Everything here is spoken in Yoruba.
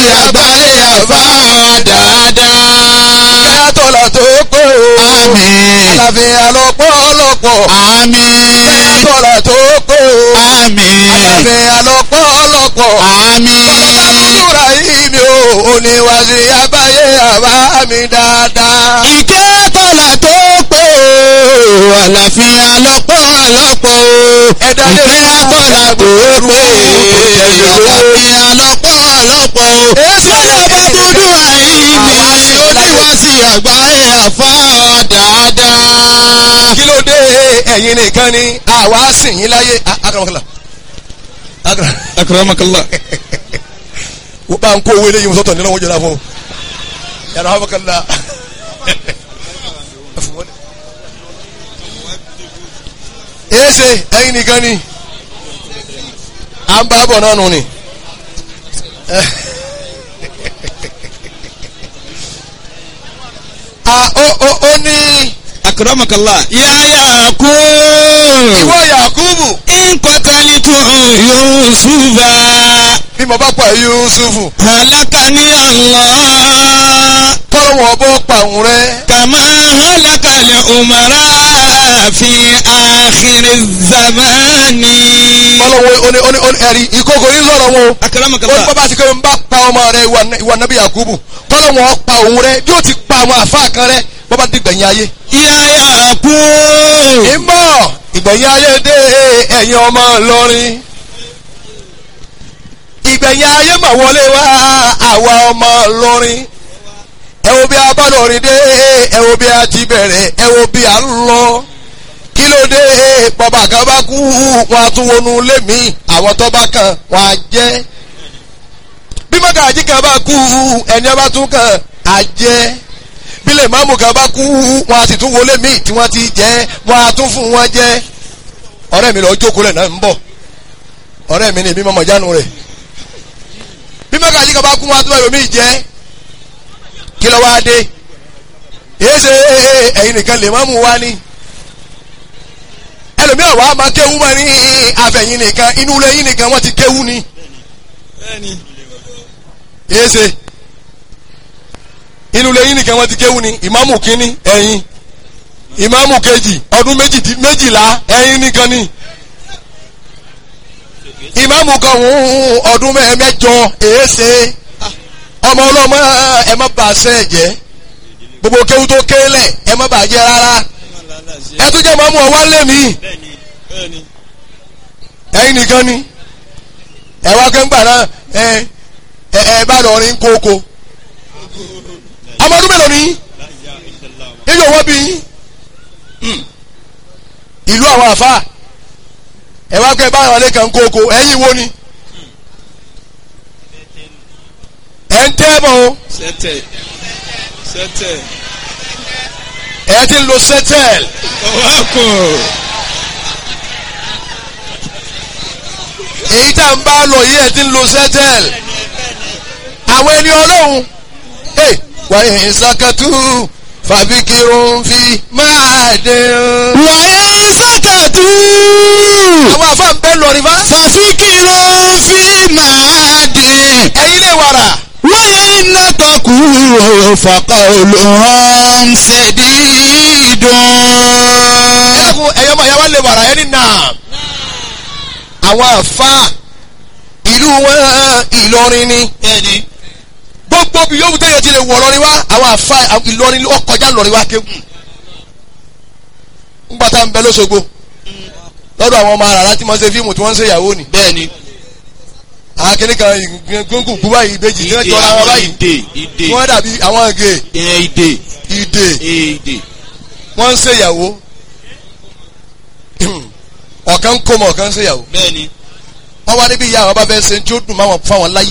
àgbáyé àbá dáadáa. kẹ́yà tọ́lá tó pé o. Àmín. àlàáfíà lọ́pọ̀lọpọ̀. Àmín. kẹ́yà tọ́lá tó pé o. Àmín. àlàáfíà lọ́pọ̀lọpọ̀. Àmín. Bàbá yìí mi ò oníwàsí àbáyé àbá mi dáadáa. Ìkẹ́ tọ́lá tó pé o, àlàáfíà lọ́pọ̀lọpọ̀ o. Ẹ̀dá lè Ìkẹ́ tọ́lá tó pé o, àlàáfíà lọ́pọ̀lọpọ̀ o. Èsì Bọ́lá bá dúdú àìní, oníwàsí àgbáyé àfá dáadáa. Kí ló dé ẹ̀yin nìkan ni àwa sìn yín láyé. Akaramakala. Akramakallah. Wọ́n bá ń kó owó eléyìí sọ́tọ̀ nínú wọn jẹ́ra fún un. Yàrá Amakala. Èsè ẹ̀yin nìkan ni. À ń bá bọ̀ náà nù ni. À ó ó ó ní Akramakallah. Yáyà kú. ìwọ Yakubu Nkọ́tàlítù Yusufa. bí mo bá pa Yusufu Halakani Allah. kọ́lọ́ wọn bọ́ pa òun rẹ. Kàmá halakali umara fi àkìrì zamani. kọ́lọ́ wọn ó ní ó ní ó ní ẹ̀rí ìkókò yín sọ̀rọ̀ wọn o. ó ní Akramakallah. bàbá ti kọ́ ń bá pa ọmọ rẹ ìwà- ìwà nàbí Yakubu kọ́lọ́ wọn pa òun rẹ bí ó ti pa àwọn àfa kan rẹ bọ́bá ti gbẹ̀yìn ayé. Yáyà kú. ìmọ̀ ìgbẹ̀yìn ayé dé ẹ̀yin ọmọ Ìlọrin. ìgbẹ̀yìn ayé mà wọlé wá àwa ọmọ Ìlọrin. ẹ wo bí a bá lọrin dé ẹ wo bí a ti bẹ̀rẹ̀ ẹ wo bí a ń lọ. kí ló dé bàbá kan bá kú wọn a tún wọnú ilé mi àwọn tó bá kàn wọn á jẹ́. bí mọ́gàjí kan bá kú ẹni ọba tún kàn á jẹ́ bílẹ̀ máàmù kan bá kú wọn a sì tún wọlé míì tí wọ́n ti jẹ́ wọn a tún fún wọn jẹ́ ọ̀rẹ́ mi lọ jókòó lẹ̀ náà ń bọ̀ ọ̀rẹ́ mi ni èmi mọ̀mọ́ jánu rẹ̀ bí mọ́gàjí kan bá kú wọn a tún wọ́n míì jẹ́ kí ló wáá dé èyí ṣe ẹ̀yin nìkan lè máàmù wá ní ẹlòmíràn wàá máa kéwú mọ́ ní àfẹ̀yìn nìkan inú ilé yín nìkan wọ́n ti kéwú ni èyí ṣe inú ilé yín nìkan wọ́n ti kéwú ni ìmáàmù kínní ẹ̀yin ìmáàmù kejì ọdún méjì- méjìlá ẹ̀yin nìkan ni ìmáàmù kan hùn ọdún mẹ́- mẹ́jọ èéṣe ọmọ ọlọ́mọ ẹ má bà sẹ́ jẹ́ gbogbo kéwú tó kélẹ̀ ẹ má bà jẹ́ rárá ẹ tún jẹ́ ìmáàmù ọwọ́ lé mi ẹ̀yin nìkan ni ẹ wá kẹ́ńgbà náà ẹ ẹ ẹ bá lọ rin kókó ọmọ ọdún mélòó ni yíyọ wọ́n bí yín Hmm. ìlú àwọn àfa ẹ wá kẹ́ báyọ̀ lé kan kókó ẹ̀yin wo ni ẹ̀ ń tẹ́ bọ̀ o Sẹ́tẹ̀. Sẹ́tẹ̀. ẹ̀ ti ń lo sẹ́tẹ̀l Ọwọ́kùn. èyí tá n bá lọ yìí ẹ̀ ti ń lo sẹ́tẹ̀l àwọn ẹni ọlọ́run ẹ̀ wàyí ìsàkàtú fàbíkirun fi máa dín. Wàyà sàkàtú. àwọn àfa ń bẹ́ lọ rí bá. Fàfikìrò fi máa dín. ẹ̀yin lè wàrà. Wáyé iná tọkù fàkà olùhàn ṣèdídùn. ẹ̀kún ẹ̀yọ́ máa yá wá lè wàrà ẹni náà. àwọn àfa ìlú wọn Ìlọrin ni. Bẹ́ẹ̀ni. gbogbo bí yóò tẹ̀yẹ ti lè wọ̀ lọ́rin wá àwọn àfa Ìlọrin ó kọjá lọ́rin wá kéwù. ńgbà tá à ń bẹ lọ́sọ̀gbọ̀ lọ́dọ̀ àwọn ọmọ àràrá tí wọ́n ṣe fíìmù tí wọ́n ń ṣe ìyàwó ni. Bẹ́ẹ̀ni. àkínní kan gbóngùn kú báyìí ìbejì tí wọ́n jọra wọn báyìí. Ìdè. Ìdè. wọ́n dàbí àwọn àgè Ìyẹn ìdè. ìdè Ìdè. wọ́n ń ṣe ìyàwó. ọ̀kan ń kó mọ̀ ọ̀kan ń ṣe ìyàwó. Bẹ́ẹ̀ni. wọ́n wá níbi ìyá àwọn bá fẹ́ ṣe tí ó dùn máwọn fáwọn láyé